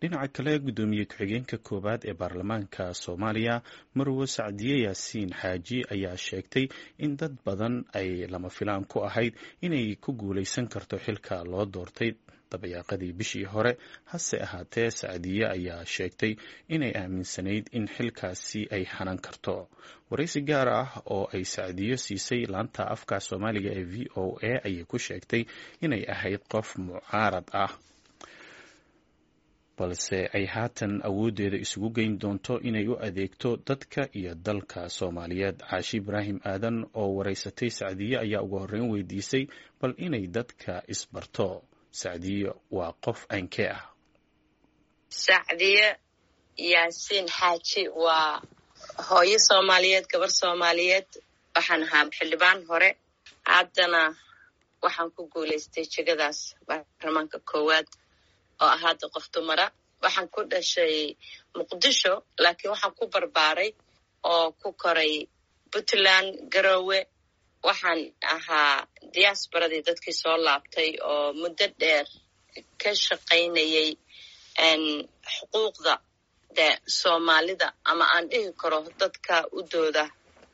dhinaca kale guddoomiye ku-xigeenka koowaad ee baarlamaanka soomaaliya marwo sacdiye yaasiin xaaji ayaa sheegtay in dad badan ay lama filaan ku ahayd inay ku guuleysan karto xilka loo doortay dabayaaqadii bishii hore hase ahaatee sacdiye ayaa sheegtay inay aaminsanayd in xilkaasi ay hanan karto waraysi gaar ah oo ay sacdiyo siisay laanta afka soomaaliga ee v o a ayay ku sheegtay inay ahayd qof mucaarad ah balse ay haatan awooddeeda isugu geyn doonto inay u adeegto dadka iyo dalka soomaaliyeed caashi ibraahim aadan oo waraysatay sacdiye ayaa ugu horreyn weydiisay bal inay dadka isbarto sacdiye waa qof aankee ah sacdiye yaasiin xaaji waa hooyo soomaaliyeed gabar soomaaliyeed waxaan ahaa xildhibaan hore haddana waxaan ku guulaystay jegadaas baarlamaanka koowaad oo ah hadda qof dumara waxaan ku dhashay muqdisho laakiin waxaan ku barbaaray oo ku koray puntland garowe waxaan ahaa diaasbaradii dadkii soo laabtay oo muddo dheer ka shaqaynayay xuquuqda de soomaalida ama aan dhihi karo dadka u dooda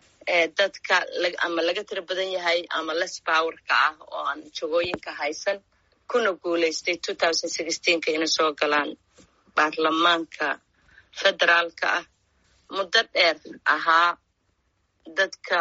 dadka ama laga tiro badan yahay ama les powerka ah oo aan jagooyinka haysan kuna guulaystay ka inay soo galaan baarlamaanka federaalka ah muddo dheer ahaa dadka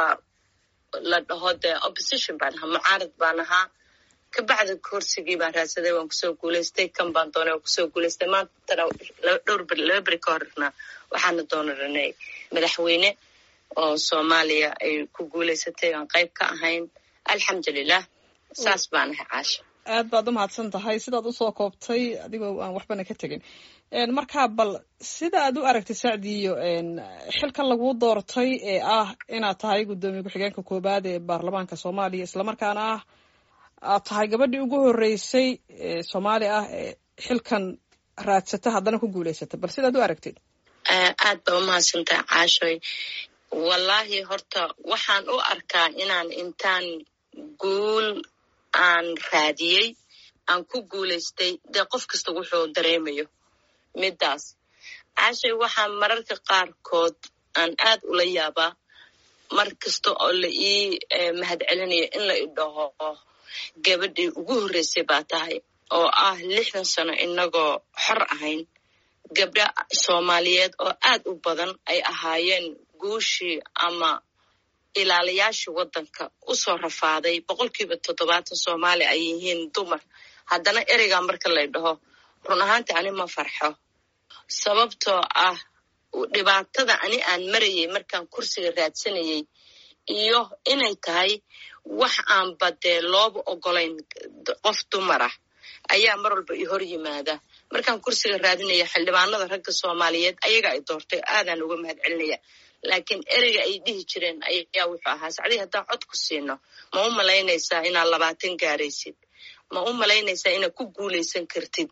la dhaho dee opposition baan ahaa mucaarad baan ahaa kabacdi kursigii baan raadsaday waan kusoo guulaystay kan baan doonay waan kusoo guulaystay maantana dhowr laba beri ka horna waxaana doonaranay madaxweyne oo soomaaliya ay ku guulaysatay aan qayb ka ahayn alxamdulilah saas baan ahay caasha aad baad u mahadsan tahay sidaad usoo koobtay adigoo aan waxbana ka tegin markaa bal sida aad u aragtay sacdiyo xilka laguu doortay ee ah inaad tahay guddoomiye ku-xigeenka koowaad ee baarlamaanka soomaaliya islamarkaana ah aad tahay gabadhii ugu horreysay soomaali ah ee xilkan raadsata haddana ku guulaysata bal sidaad u aragtid aad baa umahadsantaha caashoy wallaahi horta waxaan u arkaa inaan intaan guul aan raadiyey aan ku guulaystay dee qof kasta wuxuu dareemayo middaas caashay waxaa mararka qaarkood aan aad ula yaabaa mar kasta oo la ii mahad celinayo in la idhaho gabadhii ugu horreysay baa tahay oo ah lixdan sano inagoo xor ahayn gabdha soomaaliyeed oo aad u badan ay ahaayeen guushii ama ilaalayaashii waddanka usoo rafaaday boqolkiiba toddobaatan soomaali ay yihiin dumar haddana ereygaa marka lay dhaho run ahaantii ani ma farxo sababtoo ah dhibaatada ani aan marayay markaan kursiga raadsanayay iyo inay tahay wax aanba dee looba ogolayn qof dumar ah ayaa mar walba i hor yimaada markaan kursiga raadinaya xildhibaanada ragga soomaaliyeed ayaga ay doortay aadaan uga mahad celinaya laakiin ereyga ay dhihi jireen ayaa wuxuu ahaa sacdii haddaan cod ku siino ma u malaynaysaa inaad labaatan gaaraysid ma u malaynaysaa inaad ku guulaysan kartid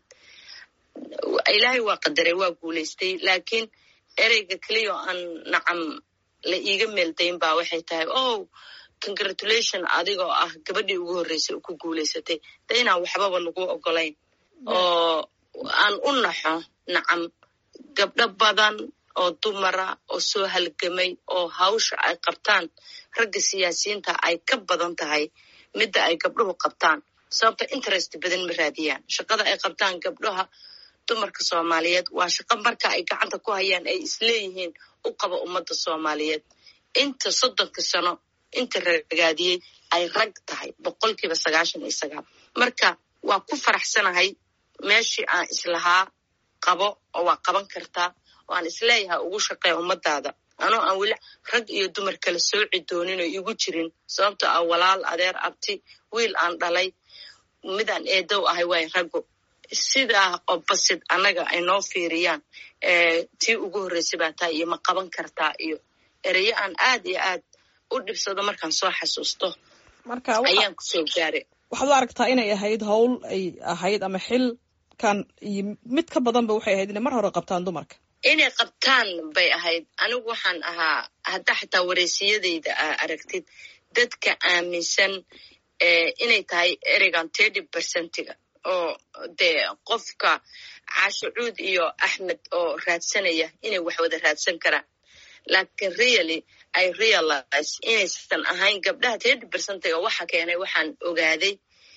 ilaahay waa qadaray waa guulaystay laakiin ereyga keliya oo aan nacam la iiga meeldayn baa waxay tahay oh congratulation adigoo ah gabadhii ugu horreysay oo ku guulaysatay de inaan waxbaba lagu ogolayn oo aan u naxo nacam gabdho badan oo dumara oo soo halgamay oo hawsha ay qabtaan ragga siyaasiyiinta ay ka badan tahay midda ay gabdhuhu qabtaan sababta interest badan ma raadiyaan shaqada ay qabtaan gabdhaha dumarka soomaaliyeed waa shaqo marka ay gacanta ku hayaan ay isleeyihiin u qaba ummadda soomaaliyeed inta soddonka sano inta ragaadiyey ay rag tahay boqolkiiba sagaashan iyo sagaal marka waa ku faraxsanahay meeshii aan islahaa qabo oo waa qaban kartaa oo aan isleeyahay ugu shaqeeya ummadaada anoo aan weli rag iyo dumar kala sooci doonin oo igu jirin sababtoo ah walaal adeer abti wiil aan dhalay midaan eedow ahay waay raggo sidaa oo basid annaga ay noo fiiriyaan tii ugu horreysay baa tahay iyo ma qaban kartaa iyo ereyo aan aad iyo aad u dhibsado markaan soo xasuusto ayaan kusoo gaaray waxaad u aragtaa inay ahayd howl ay ahayd ama xilkan iyo mid ka badanba waxay ahayd inay mar hore qabtaan dumarka inay qabtaan bay ahayd anigu waxaan ahaa haddaa xataa wareysiyadayda aa aragtid dadka aaminsan inay tahay ereygan thirty percentiga oo dee qofka caashucuud iyo axmed oo raadsanaya inay wax wada raadsan karaan laakiin really i realize inaysan ahayn gabdhaha tedi bersentay oo waxa keenay waxaan ogaaday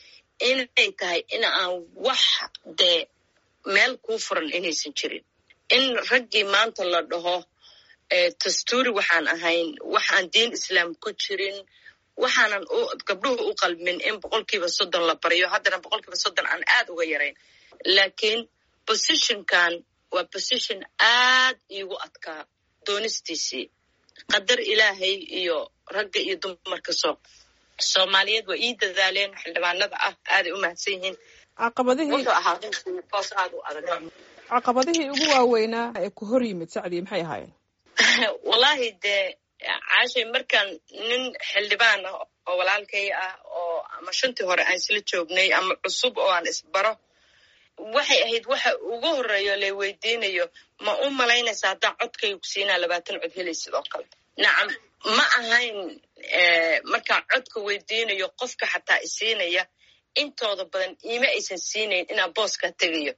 inay tahay in aan wax dee meel kuu furan inaysan jirin in raggii maanta la dhaho dastuuri waxaan ahayn waxaan diin islaam ku jirin waxaanan gabdhuhu u qalmin in boqolkiiba soddon la baryo haddana boqolkiiba soddon aan aad uga yarayn laakiin positionkan waa position aad iigu adkaa doonistiisii qadar ilaahay iyo ragga iyo dumarka soo soomaaliyeed waa ii dadaaleen xildhibaanada ah aaday u mahadsan yihiin caqabadihii wuxuu ahaa boos aad u adag caqabadihii ugu waaweynaa ee ku hor yimid sacdii maxay ahaayeen wallaahi dee caashay markaan nin xildhibaan ah oo walaalkay ah oo ama shantii hore aan isla joognay ama cusub oo aan isbaro waxay ahayd waxa ugu horeeyo lay weydiinayo ma u malaynaysa haddaan codkayga ku siinaa labaatan cod helay sidoo kale nacam ma ahayn markaan codka weydiinayo qofka xataa isiinaya intooda badan iima aysan siinayn inaan booskaa tegayo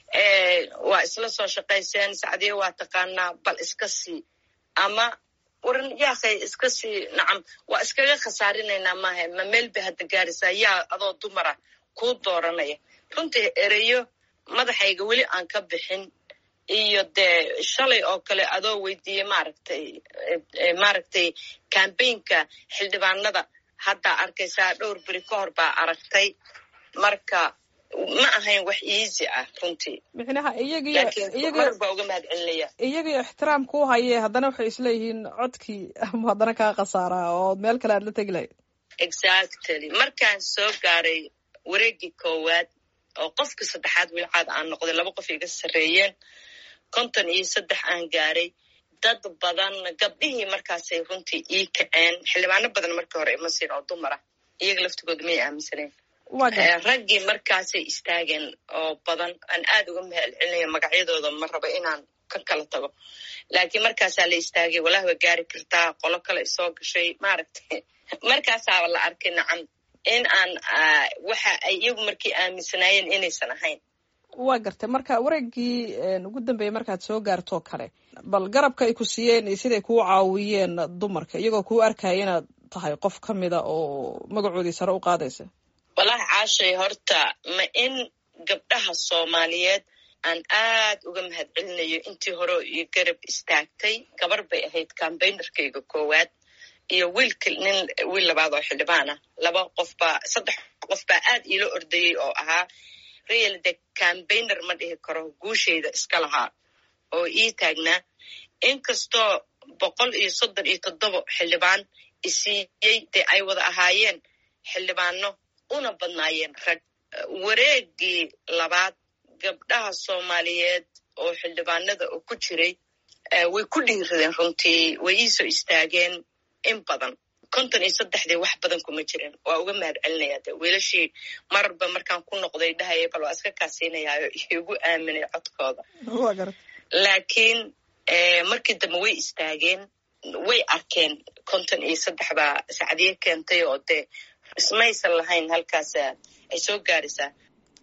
waa isla soo shaqayseen sacdiye waa taqaanaa bal iska sii ama waran yaakay iska sii nacam waa iskaga khasaarinaynaa maaha ma meel bay hadda gaaraysaa yaa adoo dumara kuu dooranaya runtii ereyo madaxayga weli aan ka bixin iyo dee shalay oo kale adoo weydiiyey maaragtay maaragtay cambaynka xildhibaanada haddaa arkaysaa dhowr beri ka hor baa aragtay marka ma ahayn wax easy ah runtii micnaha iyagiyo mar baa uga mahad celinaya iyagiyo ixtiraam kuu haye haddana waxay isleeyihiin codkii ama haddana kaa khasaaraa oo meel kale aad la tegi lahayd exactly markaan soo gaaray wareegii koowaad oo qofka saddexaad wilcaad aan noqday laba qof iga sarreeyeen konton iyo saddex aan gaaray dad badan gabdhihii markaasay runtii ii kaceen xildhibaano badan markii hore ima siin oo dumar ah iyaga laftigooda may aaminsaneen raggii markaasay istaageen oo badan aan aad uga mahal celinaya magacyadooda ma rabo inaan ka kala tago laakiin markaasaa la istaagay walahi waa gaari kartaa qolo kale isoo gashay maaragtay markaasaaba la arkay nacam in aan waxa ay iyagu markii aaminsanaayeen inaysan ahayn waa gartay marka wareegii ugu dambeeyey markaad soo gaartoo kale bal garabka ay ku siiyeen iyo siday kuu caawiyeen dumarka iyagoo kuu arkaya inaad tahay qof ka mida oo magacoodii sare u qaadaysa wallahi caashay horta ma in gabdhaha soomaaliyeed aan aad uga mahad celinayo intii hore iyo garab istaagtay gabar bay ahayd cambaynerkayga koowaad iyo wiilka nin wiil labaad oo xildhibaan ah laba qof baa saddex qof baa aad iila ordayey oo ahaa real de cambayner ma dhihi karo guushayda iska lahaa oo ii taagnaa inkastoo boqol iyo soddon iyo toddoba xildhibaan isiiyey dee ay wada ahaayeen xildhibaano una badnaayeen rag wareegii labaad gabdhaha soomaaliyeed oo xildhibaanada oo ku jiray way ku dhiiradeen runtii way iisoo istaageen in badan konton iyo saddexdii wax badan kuma jirin waa uga mahad celinaya de wiilashii mararba markaan ku noqday dhahaya bal waa iska kaasiinayaayo igu aaminay codkooda laakiin markii dambe way istaageen way arkeen konton iyo saddex baa sacdiye keentay oo dee ismaysan lahayn halkaas ay soo gaaraysaa